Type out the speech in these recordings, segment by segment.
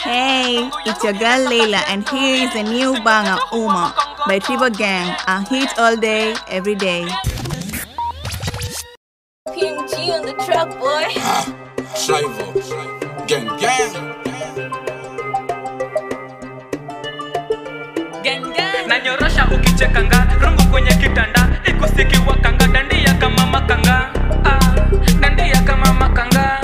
Hey, it's your girl Layla, and here is a new banger, Uma, by Tribo Gang. A hit all day, every day. PMG on the track, boy. Shivo, gang gang. nanyorosha ukichekanga rungu kwenye kitanda ikusikiwa kanga dandia kama makanga ah, dandia kama makanga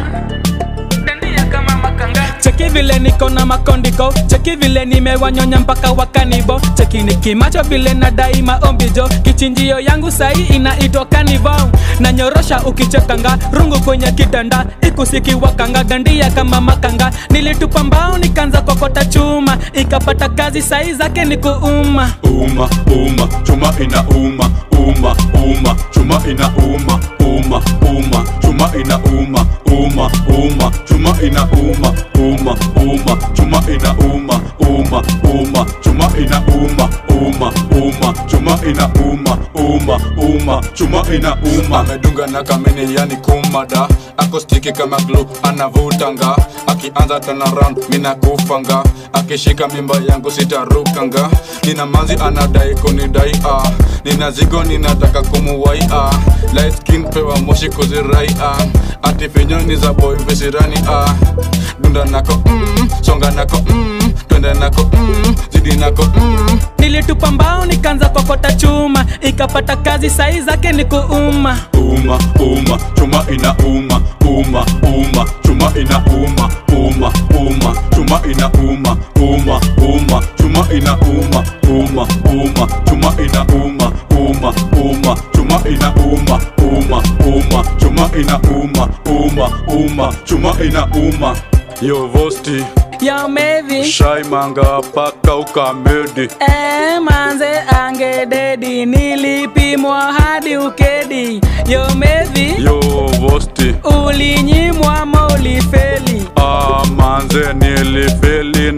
dandia kama makanga cheki vile niko na makondiko cheki vile nimewanyonya mpaka wakanibo cheki nikimacho vile na daima ombijo kichinjio yangu sahi inaitwa kanivo nanyorosha ukichekanga rungu kwenye kitanda ikusikiwa kanga dandia kama makanga nilitupa mbao nikaanza kokota chuma ikapata kazi sahi zake ni kuuma uma uma chuma ina uma uma uma chuma ina uma uma uma chuma ina uma uma uma chuma ina uma uma uma chuma ina uma uma uma chuma ina uma uma uma chuma ina uma uma uma chuma ina uma amedunga na kamene yani kumada akostiki kama glu anavutanga akianza tana round mina kufanga akishika mimba yangu sitarukanga nina manzi anadai kunidai ah. nina zigo ninataka kumuwai ah. light skin pewa moshi kuzirai ah. ati finyoni za boy visirani ah. dunda nako mm, songa nako mm, twende nako mm, zidi nako mm. nilitupa mbao nikaanza kokota chuma ikapata kazi sahi zake ni kuuma uma uma chuma ina uma uma uma chuma ina uma uma uma chuma ina uma uma uma chuma ina uma uma uma chuma ina uma uma uma chuma ina uma uma uma chuma ina uma uma uma chuma ina uma yo vosti ya mevi shai manga paka ukamedi e manze ange dedi nilipimwa hadi ukedi yo mevi yo vosti ulinyimwa ma ulifeli ah, manze nilifeli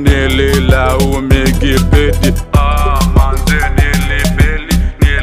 nililaumikipedi ah, manze nilifeli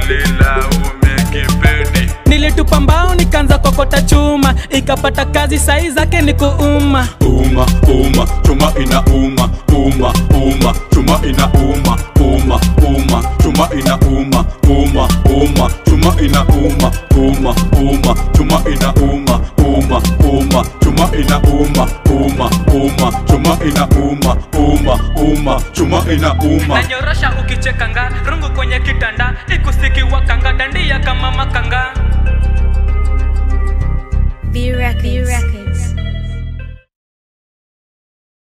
nililaumikipedi nilitupa mbao nikaanza kokota chuma ikapata kazi sahi zake ni kuuma uma uma chuma ina uma uma uma chuma ina uma uma uma chuma ina uma uma uma chuma ina uma uma uma chuma ina uma uma uma chuma ina uma uma uma chuma ina uma uma uma chuma ina uma nanyorosha ukichekanga rungu kwenye kitanda ikusikiwa kanga dandia kama makanga B Records. B Records.